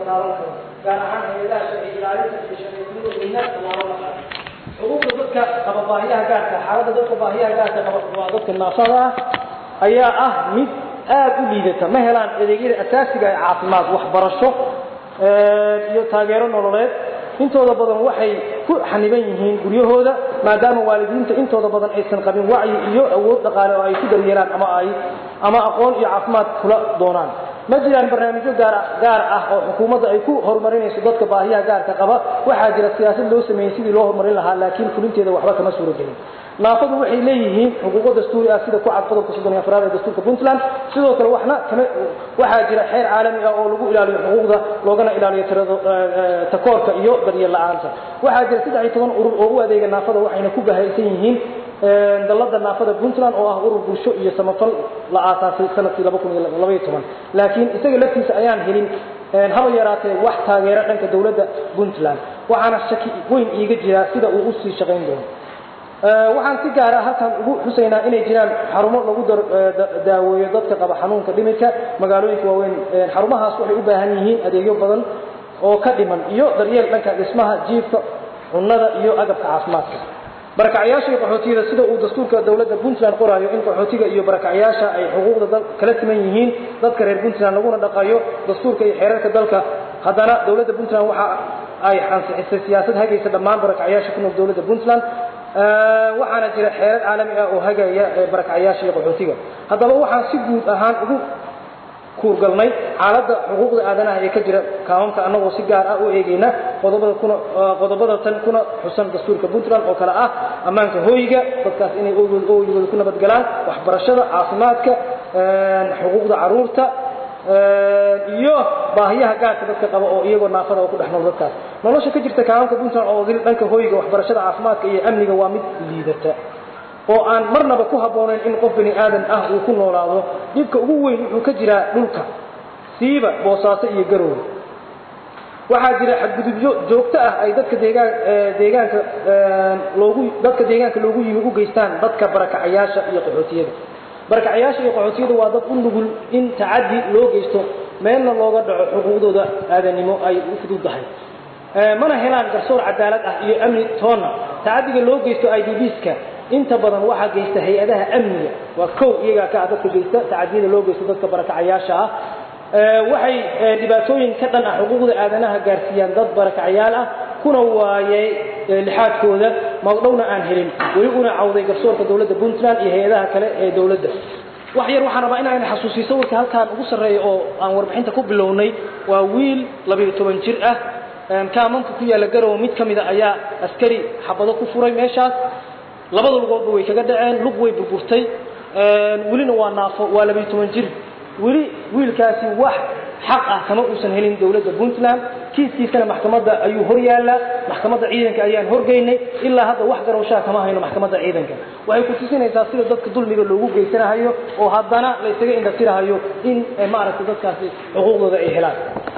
taaban karo gaar ahaan hay-adaha sharci ilaalinta iyo sharciyadnimada midna tallaabo la qaado xuquuqda dadka qaba baahiyaha gaarka xaaladda dadka baahiyaha gaarka qaba waa dadka naafada ah ayaa ah mid aad u liidata ma helaan adeegyada asaasiga ee caafimaad waxbarasho iyo taageero nololeed intooda badan waxay ku xaniban yihiin guryahooda maadaama waalidiinta intooda badan aysan qabin wacyi iyo awood dhaqaale oo ay ku daryeelaan ama ay ama aqoon iyo caafimaad kula doonaan ma jiraan barnaamijyo gaar gaar ah oo xukuumadda ay ku horumarinayso dadka baahiyaha gaarka qaba waxaa jira siyaasad loo sameeyey sidii loo horumarin lahaa laakiin fulinteeda waxba kama suuro gelin naafadu waxay leeyihiin xuquuqo dastuuri ah sida ku cad qodobka soddon iyo afraad ee dastuurka puntland sidoo kale waxna kama waxaa jira xeer caalami ah oo lagu ilaaliyo xuquuqda loogana ilaaliyo tirado takoorka iyo daryeel la-aanta waxaa jira saddex iyo toban urur oo u adeega naafada waxayna ku bahaysan yihiin dalada naafada puntland oo ah urur bulsho iyo samafal la aasaasay sanadkii laba kun iyo labaiyo toban laakiin isaga laftiisa ayaan helin haba yaraatee wax taageero dhanka dowladda puntland waxaana shaki weyn iiga jiraa sida uu usii shaqayn doono waxaan si gaara halkan ugu xusaynaa inay jiraan xarumo lagu daaweeyo dadka qaba xanuunka dhimirka magaalooyinka waaweyn xarumahaas waxay u baahan yihiin adeegyo badan oo ka dhiman iyo daryeel dhanka dhismaha jiifka cunnada iyo agabka caafimaadka barakacyaasha iyo qaxootiyada sida uu dastuurka dowladda puntland qoraayo in qaxootiga iyo barakacyaasha ay xuquuqda kala siman yihiin dadka reer puntland laguna dhaqayo dastuurka iyo xeerarka dalka haddana dowladda puntland waxa ay ansixisay siyaasad hagaysa dhammaan barakacyaasha ku nool dowladda puntland waxaana jira xeerar caalami ah oo hagaya barakacyaasha iyo qaxootiga haddaba waxaan si guud ahaan ugu kuurgalnay xaaladda xuquuqda aadanaha ee ka jira kaamamka annagoo si gaar ah u eegayna qodobada kuna qodobada tan kuna xusan dastuurka puntland oo kale ah ammaanka hooyiga dadkaas inay ooyigooda ku nabadgalaan waxbarashada caafimaadka xuquuqda caruurta iyo baahiyaha gaarka dadka qaba oo iyagoo naafada oo ku dhex nool dadkaas nolosha ka jirta kaamamka puntland oo dil dhanka hooyiga waxbarashada caafimaadka iyo amniga waa mid liidata oo aan marnaba ku habboonayn in qof bani aadan ah uu ku noolaado dhibka ugu weyn wuxuu ka jiraa dhulka siiba boosaaso iyo garowe waxaa jira xadgudubyo joogto ah ay dadka deegaan deegaanka loogu dadka deegaanka loogu yimi u geystaan dadka barakacayaasha iyo qaxootiyada barakacayaasha iyo qaxootiyada waa dad u nugul in tacaddi loo geysto meelna looga dhaco xuquuqdooda aadanimo ay u fududdahay mana helaan garsoor cadaalad ah iyo amni toonna tacaddiga loo geysto idbska inta badan waxaa geysta hay-adaha amniga waa kow iyagaa ka ah dadka geysta tacadiyada loo geysto dadka barakacayaasha ah waxay dhibaatooyin ka dhan ah xuquuqda aadanaha gaarsiiyaan dad barakacayaal ah kuna waayay lixaadkooda magdhowna aan helin weli una cawday garsoorka dowladda puntland iyo hay-adaha kale ee dowladda wax yar waxaan rabaa inaan xasuusiyo sawirka halkaan ugu sarreeya oo aan warbixinta ku bilownay waa wiil labayo toban jir ah kaamanka ku yaalla garowe mid ka mida ayaa askari xabado ku furay meeshaas labada lugoodba way kaga dhaceen lug way burburtay welina waa naafo waa labayo toban jir weli wiilkaasi wax xaq ah kama uusan helin dowladda puntland kiiskiisana maxkamadda ayuu hor yaallaa maxkamadda ciidanka ayaan horgeynay ilaa hadda wax garowshaa kama hayno maxkamadda ciidanka waxay ku tusinaysaa sida dadka dulmiga loogu geysanahayo oo haddana la ysaga indhatirahayo in maaragtay dadkaasi xuquuqdooda ay helaan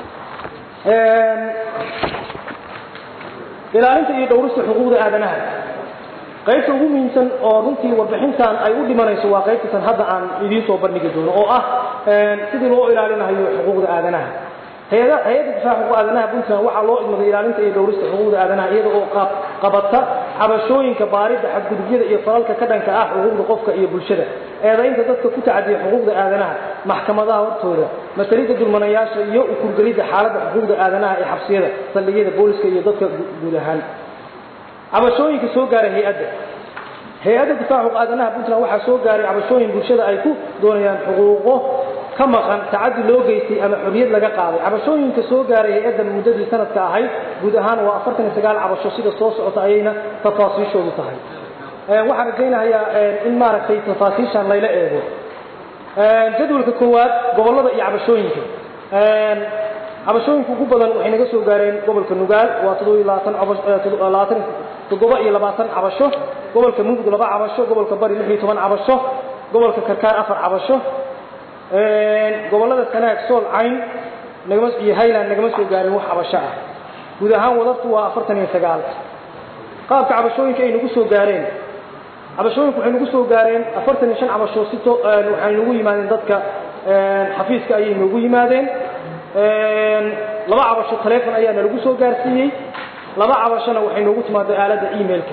ilaalinta iyo dhowrista xuquuqda aadanaha qaybta ugu muhiimsan oo runtii warbixintan ay u dhimanayso waa qaybtatan hadda aan idiin soo bandhigi doono oo ah sidii loo ilaalinayo xuquuqda aadanaha hay-ada hay-adda difaaca xuquuq aadanaha puntland waxaa loo idmaday ilaalinta iyo dhowrista xuquuqda aadanaha iyada oo qabata cabashooyinka baaridda xadgudubyada iyo falalka ka dhanka ah xuquuqda qofka iyo bulshada eedaynta dadka ku tacadiya xuquuqda aadanaha maxkamadaha hortooda masalidda dulmanayaasha iyo ukurgelidda xaaladda xuquuqda aadanaha ee xabsiyada saldhigyada booliska iyo dadka guud ahaan cabashooyinka soo gaaray hay-adda hay-adda difaaca xuquuq aadanaha puntland waxaa soo gaaray cabashooyin bulshada ay ku doonayaan xuquuqo ka maqan tacaddi loo geystay ama xorriyad laga qaaday cabashooyinka soo gaaray hay-adda muddadii sanadka ahayd guud ahaan waa afartan iyo sagaal cabasho sida soo socota ayayna tafaasiishoodu tahay waxaan rajaynahayaa in maaragtay tafaasiishan layla eego jadwalka koowaad gobollada iyo cabashooyinka cabashooyinka ugu badan waxay naga soo gaareen gobolka nugaal waa toddoba iyo labaatan labaatan toddoba iyo labaatan cabasho gobolka mugd laba cabasho gobolka bari lix iyo toban cabasho gobolka karkaar afar cabasho gobollada sanaag sool cayn nagama iyo highland nagama soo gaarin wax cabasho ah guud ahaan wadartu waa afartan iyo sagaal qaabka cabashooyinka ay nagu soo gaareen cabashooyinku waxay nagu soo gaareen afartan iyo shan cabasho si to waxay nagu yimaadeen dadka xafiiska ayay noogu yimaadeen laba cabasho taleefon ayaa nalagu soo gaarsiiyey laba cabashona waxay noogu timaado aaladda emailka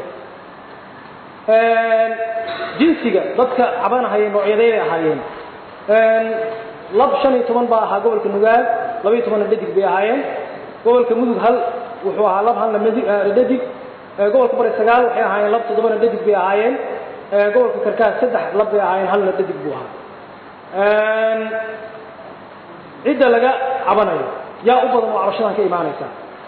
jinsiga dadka cabanahaya noocyadeybay ahaayeen lab shan iyo toban baa ahaa gobolka nugaal laba iyo tobanna dhadig bay ahaayeen gobolka mudug hal wuxuu ahaa lab halna dhadig gobolka bari sagaal waxay ahaayeen lab toddobana dhadig bay ahaayeen gobolka karkaas saddex lab bay ahaayeen halna dhadig buu ahaa cidda laga cabanayo yaa u badan oo cabashadan ka imaanaysaa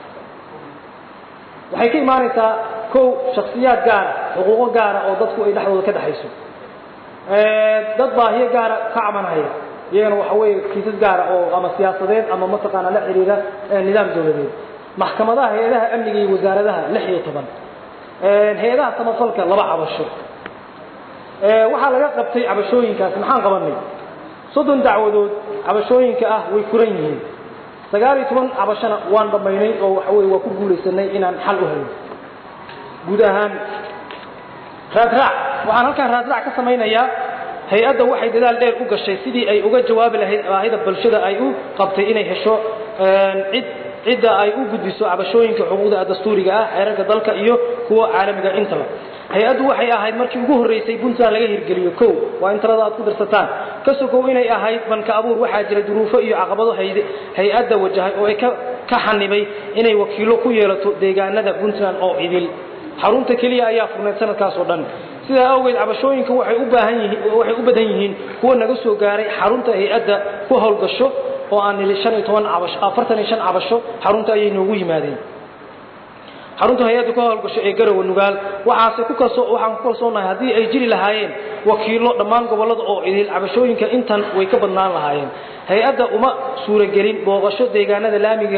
waxay ka imaanaysaa kow shaksiyaad gaara xuquuqo gaara oo dadku ay dhexdooda ka dhexayso dad baahiyo gaara ka cabanhaya iyagana waxa weeye kiisas gaara oo ama siyaasadeed ama mataqaana la xiriira nidaam dowladeed maxkamadaha hay-adaha amniga iyo wasaaradaha lix iyo toban hay-adaha samafalka laba cabasho waxaa laga qabtay cabashooyinkaasi maxaan qabanay soddon dacwadood cabashooyinka ah way furan yihiin sagaal iyo toban cabashona waan dhammaynay oo waxa weye waa ku guulaysanay inaan xal u helno guud ahaan raadraac waxaan halkaan raadraac ka samaynayaa hay-adda waxay dadaal dheer u gashay sidii ay uga jawaabi lahayd baahida bulshada ay u qabtay inay hesho cid cidda ay u gudbiso cabashooyinka xuquuqda dastuuriga ah xeerarka dalka iyo kuwa caalamiga intaba hay-addu waxay ahayd markii ugu horreysay puntland laga hirgeliyo kow waa in talada aad ku dirsataan ka sokow inay ahayd banka abuur waxaa jira duruufo iyo caqabado hay-adda wajahay oo ay ka xanibay inay wakiilo ku yeelato deegaanada puntland oo idil xarunta keliya ayaa furnayd sanadkaas oo dhan sidaa awgeed cabashooyinka waxay u baahan yihiin waxay u badan yihiin kuwa naga soo gaaray xarunta hay-adda ku howlgasho oo aan nili shan iyo toban cabasho afartan iyo shan cabasho xarunta ayay noogu yimaadeen xarunta hay-adda ku howlgasho ee garowe nugaal waxaase ku kalso waxaan ku kalsoonahay haddii ay jiri lahaayeen wakiilo dhammaan gobollada oo idil cabashooyinka intan way ka badnaan lahaayeen hay-adda uma suuragelin booqasho deegaanada laamiga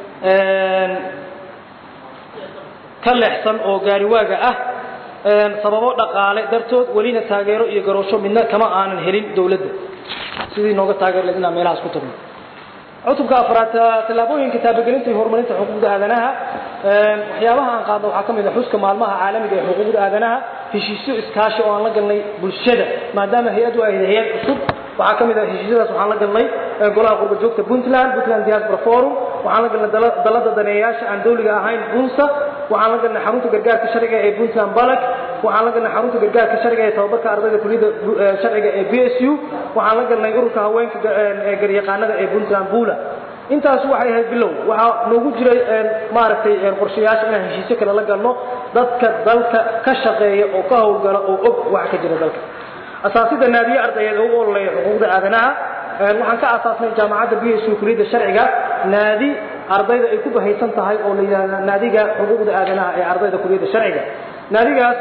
ka leexsan oo gaariwaaga ah sababo dhaqaale dartood welina taageero iyo garoosho midna kama aanan helin dowladda sidii nooga taageer lahayd inaan meelahaas ku tagno cutubka afraad tallaabooyinka taabagelinta iyo horumarinta xuquuqda aadanaha waxyaabaha aan qaadno waxaa ka mid a xuska maalmaha caalamiga ee xuquuqda aadanaha heshiisyo iskaashi oo aan la galnay bulshada maadaama hay-addu ay hay-ad cusub waxaa ka mid ah heshiisyadaas waxaan la galnay golaha qurba joogta puntland puntland diaspora forum waxaan la galnay dalada daneeyayaasha aan dawliga ahayn bunsa waxaan la galnay xarunta gargaarka sharciga ee puntland balak waxaan la galnay xarunta gargaarka sharciga ee tababarka ardayda kuliyadda sharciga ee b s u waxaan la galnay ururka haweenka ee garyaqaanada ee puntland bula intaas waxay ahayd bilow waxaa noogu jiray maaragtay qorshayaasha inaan heshiisyo kale la galno dadka dalka ka shaqeeya oo ka howlgala oo og waxa ka jira dalka asaasida naadiye ardayeed oo u ololeeya xuquuqda aadanaha waxaan ka aasaasnay jaamacadda b s u kuliyadda sharciga naadi ardayda ay ku bahaysan tahay oo la yidhahda naadiga xuquuqda aadanaha ee ardayda kuliyadda sharciga naadigaas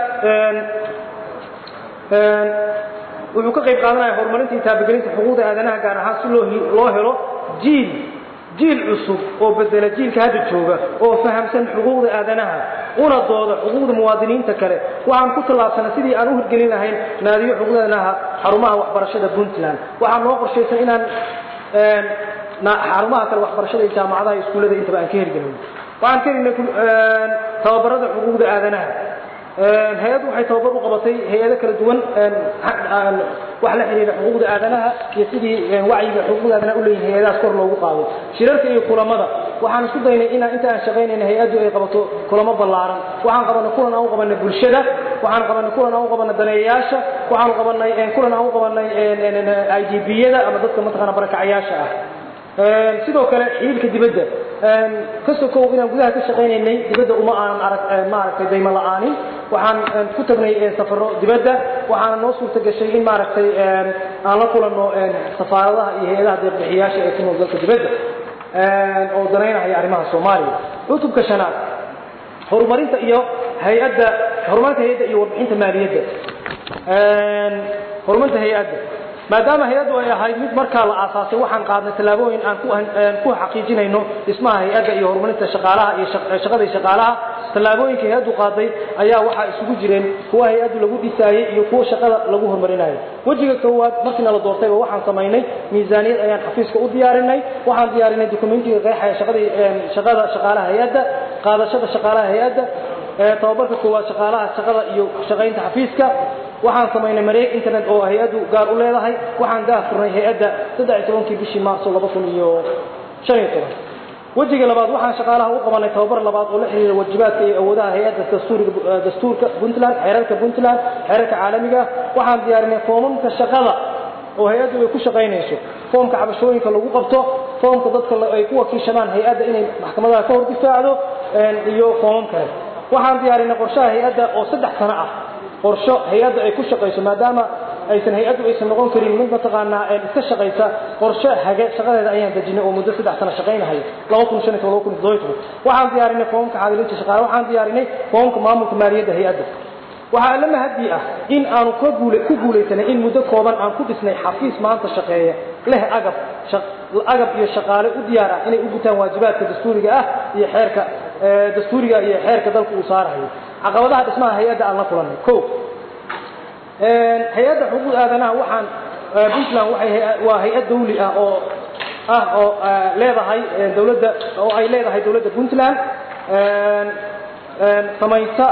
wuxuu ka qayb qaadanaya horumarinta iyo taabagelinta xuquuqda aadanaha gaar ahaan si loo loo helo jiil jiil cusub oo bedela jiilka hadda jooga oo fahamsan xuquuqda aadanaha una dooda xuquuqda muwaadiniinta kale waxaan ku tallaabsanay sidii aan u hirgelin lahayn naadiyo xuquuqda aadanaha xarumaha waxbarashada puntland waxaa noo qorshaysan inaan xarumaha kale waxbarashada iyo jaamacadaha iskuullada intaba aan ka hirgelin waxaan ka helnay tababarada xuquuqda aadanaha hay-addu waxay tababar u qabatay hay-ado kala duwan wax la xiriira xuquuqda aadanaha iyo sidii wacyiga xuquuqda aadanaha u leeyihin hay-adahaas kor loogu qaado shirarka iyo kulamada waxaan isku daynay inaan inta aan shaqaynayna hay-addu ay qabato kulamo ballaaran waxaan qabanay kulan aan u qabanay bulshada waxaan qabanay kulan aan u qabanay daneeyayaasha waxaan qabanay kulan aan u qabanay i d b-yada ama dadka mataqaana barakacayaasha ah sidoo kale xiriirka dibadda ka sokow inaan gudaha ka shaqaynaynay dibadda uma aanan arag maaragtay daymo la'aanin waxaan ku tagnay safaro dibadda waxaana noo suurta gashay in maaragtay aan la kulanno safaaradaha iyo hay-adaha deeqbixiyaasha ee ku nool dalka dibadda oo danaynahaya arrimaha soomaaliya cutubka shanaad horumarinta iyo hay-adda horumarinta hay-adda iyo warbixinta maaliyadda horumarinta hay-adda maadaama hay-addu ay ahayd mid markaa la aasaasay waxaan qaadnay tallaabooyin aan ku xaqiijinayno dhismaha hay-adda iyo horumarinta shaqaalaha iyo shaqada shaqaalaha tallaabooyinka hay-addu qaaday ayaa waxaa isugu jireen kuwa hay-addu lagu dhisaayey iyo kuwa shaqada lagu horumarinayo wejiga koowaad markiina la doortayba waxaan samaynay miisaaniyad ayaan xafiiska u diyaarinay waxaan diyaarinay dokumentiga qeexaya shaqadii shaqada shaqaalaha hay-adda qaadashada shaqaalaha hay-adda tababarka koowaad shaqaalaha shaqada iyo shaqaynta xafiiska waxaan samaynay mareeg internet oo hay-addu gaar u leedahay waxaan gaar furnay hay-adda saddex iyo tobankii bishii maarso laba kun iyo shan iyo toban wejiga labaad waxaan shaqaalaha u qabanay tababar labaad oo la xiriira wajibaadka iyo awoodaha hay-adda dastuuriga dastuurka puntland xeerarka puntland xeerarka caalamiga waxaan diyaarinay foomamka shaqada oo hay-addu ay ku shaqaynayso foomka cabashooyinka lagu qabto foomka dadka ay ku wakiishadaan hay-adda inay maxkamadaha ka hor difaacdo iyo foomam kale waxaan diyaarinay qorshaha hay-adda oo saddex sano ah qorsho hay-adda ay ku shaqayso maadaama aysan hay-addu aysan noqon karin mid mataqaanaa iska shaqaysa qorshe hage shaqadeeda ayaan dejinay oo muddo saddex sano shaqaynahay laba kun shan iyo laba kun toddoba toban waxaan diyaarinay foomka xaadilinta shaqaale waxaan diyaarinay foomka maamulka maaliyadda hay-adda waxaa alla mahadii ah in aanu ka guula ku guulaysanay in muddo kooban aan ku dhisnay xafiis maanta shaqeeya leh agab agab iyo shaqaale u diyaar ah inay u gutaan waajibaadka dastuuriga ah iyo xeerka dastuuriga iyo xeerka dalka uu saarayo caqabadaha dhismaha hay-adda aan la kulannay ko hay-adda xuquuq aadanaha waxaan puntland waxay waa hay-ad dawli ah oo ah oo leedahay dawladda oo ay leedahay dawladda puntland samaysa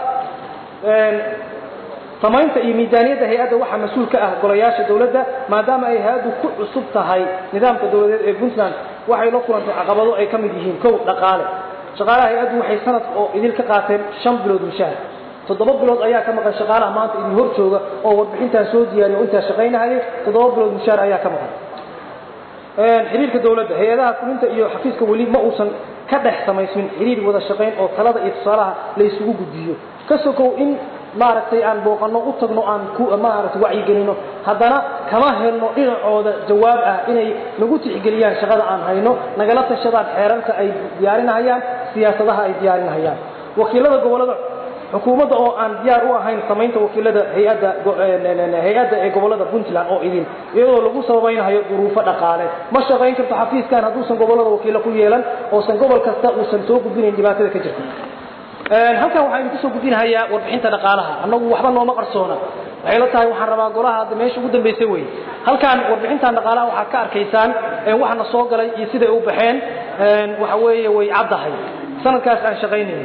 samaynta iyo miisaaniyadda hay-adda waxaa mas-uul ka ah golayaasha dawladda maadaama ay hay-addu ku cusub tahay nidaamka dawladeed ee puntland waxay la kulantay caqabado ay ka mid yihiin kow dhaqaale shaqaalaha hay-addu waxay sanad oo idil ka qaateen shan bilood mushaahar toddoba bilood ayaa ka maqan shaqaalaha maanta idin hor jooga oo warbixintaan soo diyaariya o intaa shaqaynahayay toddoba bilood mushaar ayaa ka maqan xiriirka dawladda hay-adaha fulinta iyo xafiiska weli ma uusan ka dhex samaysmin xiriir wada shaqayn oo talada iyo tusaalaha la isugu gudbiyo ka sokow in maaragtay aan booqanno u tagno aan ku maaragtay wacyigelino haddana kama helno dhinacooda jawaab ah inay nagu tixgeliyaan shaqada aan hayno nagala tashadaan xeerarka ay diyaarinahayaan siyaasadaha ay diyaarinahayaan wakiilada gobolada xukuumadda oo aan diyaar u ahayn samaynta wakiilada hay-adda hay-adda ee gobolada puntland oo idin iyadoo lagu sababaynayo duruufo dhaqaale ma shaqayn karto xafiiskan hadduusan gobolada wakiilo ku yeelan oosan gobol kasta uusan soo gudbinayn dhibaatada ka jirta halkan waxaynu kusoo gudbinahayaa warbixinta dhaqaalaha annagu waxba nooma qarsoona waxay la tahay waxaan rabaa golaha hadda meesha ugu dambaysa wey halkan warbixintan dhaqaalaha waxaad ka arkaysaan waxana soo galay iyo siday u baxeen waxa weeye way caddahay sanadkaas aan shaqaynayno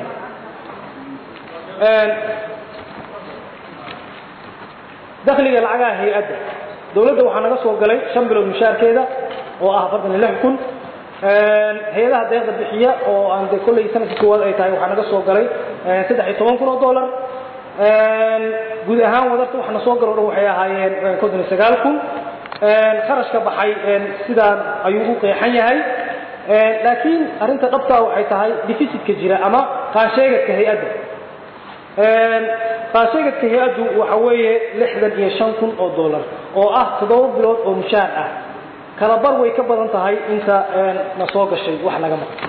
dakhliga lacagaha hay-adda dawladda waxaa naga soo galay shan bilood mushaarkeeda oo ah afartan iyo lix kun hay-adaha deeqda bixiya oo aan de kolley sanadkii koowaad ay tahay waxaa naga soo galay saddex iyo toban kun oo dollar guud ahaan wadarta waxa na soo galo dhan waxay ahaayeen konton iyo sagaal kun kharashka baxay sidaan ayuu u qeexan yahay laakiin arrinta dhabtaa waxay tahay deficitka jira ama qaansheegadka hay-adda qaasheegadka hay-addu waxa weeye lixdan iyo shan kun oo dollar oo ah toddoba bilood oo mushaar ah kala bar way ka badan tahay inta na soo gashay wax laga maqan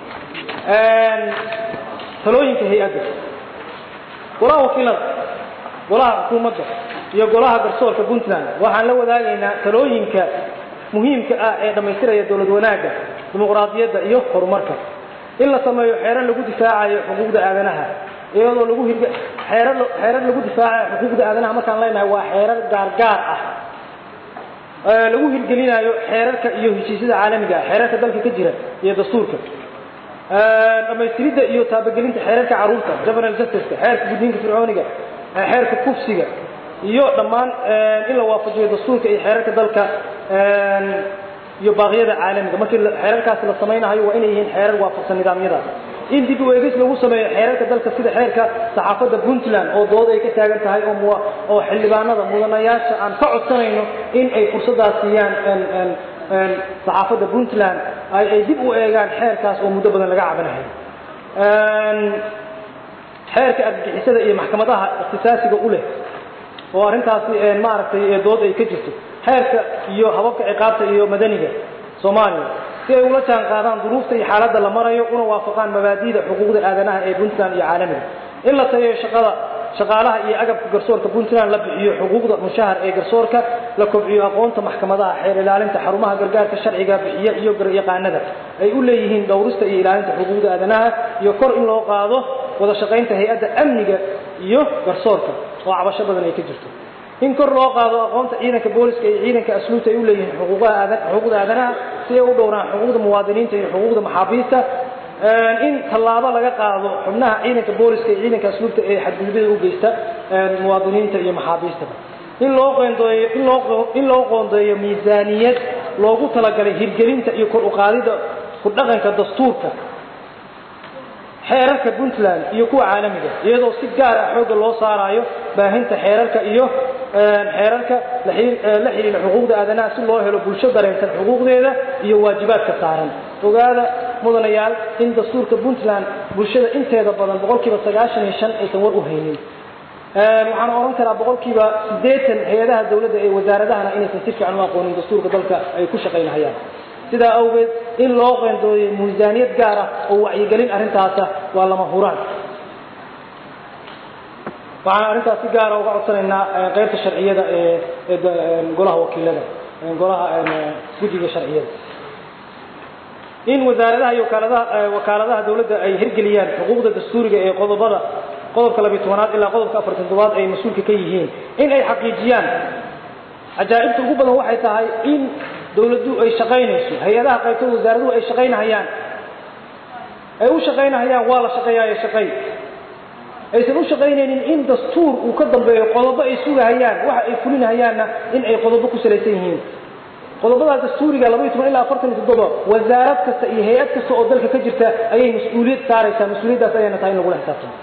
talooyinka hay-adda golaha wakiilada golaha xukuumadda iyo golaha garsoorka puntland waxaan la wadaagaynaa talooyinka muhiimka ah ee dhammaystiraya dowlad wanaagga dimuqraadiyadda iyo horumarka in la sameeyo xeerar lagu difaacayo xuquuqda aadanaha iyadoo lagu hirg xeerar xeerar lagu difaacayo xuquuqda aadanaha markaan leenahay waa xeerar gaargaar ah lagu hirgelinayo xeerarka iyo heshiisyada caalamiga ah xeerarka dalka ka jira iyo dastuurka dhamaystiridda iyo taabagelinta xeerarka carruurta juvenile justice xeerka gudniinka fircooniga xeerka kufsiga iyo dhammaan in la waafajiyo dastuurka iyo xeerarka dalka iyo baaqyada caalamiga markii xeerarkaasi la samaynayo waa inay yihiin xeerar waafaqsan nidaamyadaas in dib u eegis lagu sameeyo xeerarka dalka sida xeerka saxaafadda puntland oo dood ay ka taagan tahay oo oo xildhibaanada mudanayaasha aan ka codsanayno in ay fursadaas siiyaan saxaafadda puntland ay ay dib u eegaan xeerkaas oo muddo badan laga cabanahay xeerka argagixisada iyo maxkamadaha ikhtisaasiga u leh oo arrintaasi maaragtay dood ay ka jirto xeerka iyo hababka ciqaabta iyo madaniga soomaaliya si ay ula jaan qaadaan duruufta iyo xaaladda la marayo una waafaqaan mabaadi'da xuquuqda aadanaha ee puntland iyo caalamiga in la tayeeyo shaqada shaqaalaha iyo agabka garsoorka puntland la bixiyo xuquuqda mushahar ee garsoorka la kobciyo aqoonta maxkamadaha xeer ilaalinta xarumaha gargaarka sharciga bixiya iyo garyaqaanada ay u leeyihiin dhowrista iyo ilaalinta xuquuqda aadanaha iyo kor in loo qaado wada shaqaynta hay-adda amniga iyo garsoorka oo cabasho badan ay ka jirto in kor loo qaado aqoonta ciidanka booliska iyo ciidanka asluubta ay u leeyihiin xuquuqda aadanaha si ay u dhowraan xuquuqda muwaadiniinta iyo xuquuqda maxaabiista in tallaabo laga qaado xubnaha ciidanka booliska iyo ciidanka asluubta ee xadgudubyada u geysta muwaadiniinta iyo maxaabiistaba in loo qoondeeyo in loo in loo qoondeeyo miisaaniyad loogu talagalay hirgelinta iyo kor u qaadida ku dhaqanka dastuurka xeerarka puntland iyo kuwa caalamiga iyadoo si gaar ah xoogga loo saarayo baahinta xeerarka iyo xeerarka la xidhiidha xuquuqda aadanaha si loo helo bulsho dareensan xuquuqdeeda iyo waajibaadka saaran ogaada mudanayaal in dastuurka puntland bulshada inteeda badan boqolkiiba sagaashan iyo shan aysan war u haynin waxaan oran karaa boqolkiiba siddeetan hay-adaha dawladda ee wasaaradahana inaysan si fiican u aqoonin dastuurka dalka ay ku shaqaynahayaan sidaa awgeed in loo qeendooyay miisaaniyad gaar ah oo wacyigelin arrintaasa waa lama huraan waxaan arrintaas si gaara uga codsanaynaa qeybta sharciyada ee golaha wakiilada golaha guddiga sharciyada in wasaaradaha iyo wakaaladaha wakaaladaha dawladda ay hirgeliyaan xuquuqda dastuuriga ee qodobada qodobka labiy tobanaad ilaa qodobka afartan toddobaad ay mas-uulka ka yihiin in ay xaqiijiyaan cajaa'ibta ugu badan waxay tahay in dawladdu ay shaqaynayso hay-adaha qaybtood wasaaraduhu ay shaqaynahayaan ay u shaqaynahayaan waa la shaqeeyaayo shaqay aysan u shaqaynaynin in dastuur uu ka dambeeyo qodobo ay sugahayaan waxa ay fulinahayaanna in ay qodobo ku salaysan yihiin qodobada dastuuriga labaiy toban ilaa afartan iyo toddoba wasaarad kasta iyo hay-ad kasta oo dalka ka jirta ayay mas-uuliyad saaraysaa mas-uuliyaddaas ayayna tahay in lagula xisaabtamo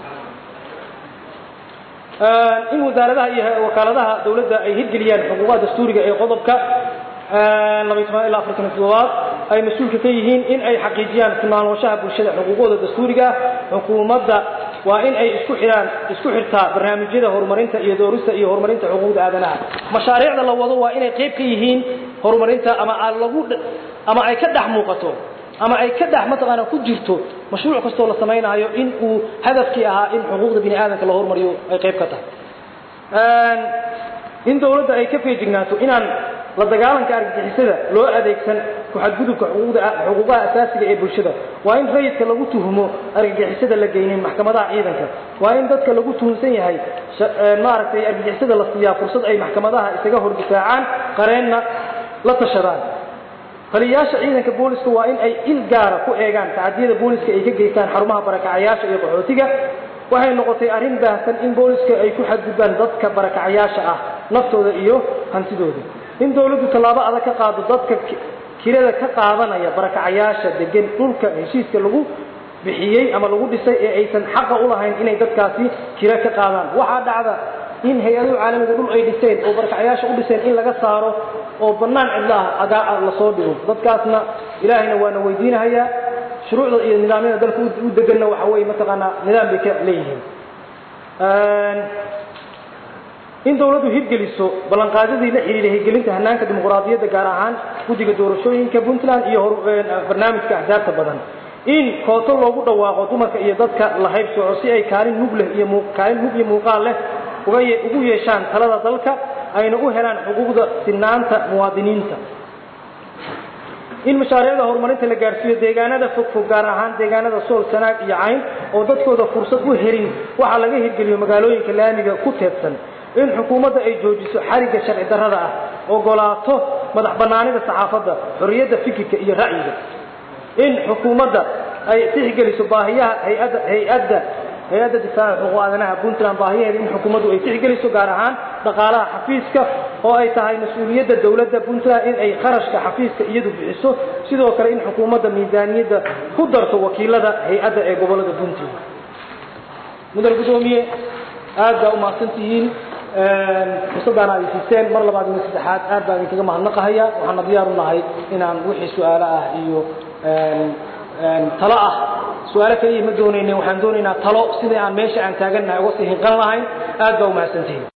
in wasaaradaha iyo wakaaladaha dawladda ay hirgeliyaan xuquuqaha dastuuriga ee qodobka labaiy toban ilaa afartan iyo toddobaad ay mas-uulka ka yihiin in ay xaqiijiyaan tilmaanshaha bulshada xuquuqooda dastuuriga xukuumadda waa in ay isku xidhaan isku xirtaa barnaamijyada horumarinta iyo doorista iyo horumarinta xuquuqda aadanaha mashaariicda la wado waa inay qayb ka yihiin horumarinta ama lagu ama ay ka dhex muuqato ama ay ka dhex mataqaana ku jirto mashruuc kastoo la samaynayo in uu hadafkii ahaa in xuquuqda bini aadamka la horumariyo ay qayb ka tahay in dawladda ay ka feejignaato inaan la dagaalanka argagixisada loo adeegsan ku-xadgudubka xuquuqaha asaasiga ee bulshada waa in rayidka lagu tuhumo argagixisada la geynin maxkamadaha ciidanka waa in dadka lagu tuhumsan yahay maaragtay argagixisada la siiyaa fursad ay maxkamadaha isaga hor difaacaan qareenna la tashadaan taliyayaasha ciidanka booliska waa in ay il gaara ku eegaan tacadiyada booliska ay ka geystaan xarumaha barakacayaasha iyo qaxootiga waxay noqotay arrin baahsan in booliska ay ku xadgudbaan dadka barakacayaasha ah naftooda iyo hantidooda in dawladdu tallaabo adag ka qaado dadka kirada ka qaadanaya barakacayaasha degan dhulka heshiiska lagu bixiyey ama lagu dhisay ee aysan xaqa u lahayn inay dadkaasi kira ka qaadaan waxaa dhacda in hay-aduhu caalamiga dhul ay dhiseen oo barakacayaasha u dhiseen in laga saaro oo bannaan cidlaah agaa lasoo dhigo dadkaasna ilaahayna waana weydiinahayaa shuruucda iyo nidaamyada dalka u deganna waxa weeye mataqaanaa nidaam bay ka leeyihiin in dawladdu hirgeliso ballanqaadyadii la xidhiidha hirgelinta hanaanka dimuqraadiyadda gaar ahaan guddiga doorashooyinka puntland iyo barnaamijka axsaabta badan in kooto loogu dhawaaqo dumarka iyo dadka la haybsooco si ay kaalin mug leh iyo kaalin mug iyo muuqaal leh ugu yeeshaan talada dalka ayna u helaan xuquuqda sinaanta muwaadiniinta in mashaariicda horumarinta la gaarsiiyo deegaanada fogfog gaar ahaan deegaanada sool sanaag iyo cayn oo dadkooda fursad u helin waxaa laga hirgeliyo magaalooyinka laamiga ku teedsan in xukuumadda ay joojiso xarigga sharci darrada ah ogolaato madax bannaanida saxaafadda xorriyadda fikirka iyo ra'yiga in xukuumadda ay tixgeliso baahiyaha hay-adda hay-adda hay-adda difaaca xuquuq aadanaha puntland baahiyaheeda in xukuumaddu ay tixgeliso gaar ahaan dhaqaalaha xafiiska oo ay tahay mas-uuliyadda dawladda puntland in ay kharashka xafiiska iyadu bixiso sidoo kale in xukuumadda miisaaniyadda ku darto wakiilada hay-adda ee gobollada puntland mudane guddoomiye aad baa umahadsantihiin fursaddaana ay siiseen mar labaad iyo saddexaad aad baan idinkaga mahadnaqahaya waxaana diyaar u nahay inaan wixii su-aalo ah iyo talo ah su-aalo kaliya ma doonayne waxaan doonaynaa talo sidai aan meesha aan taagannahay uga sii hinqan lahayn aad baa umahadsantihiin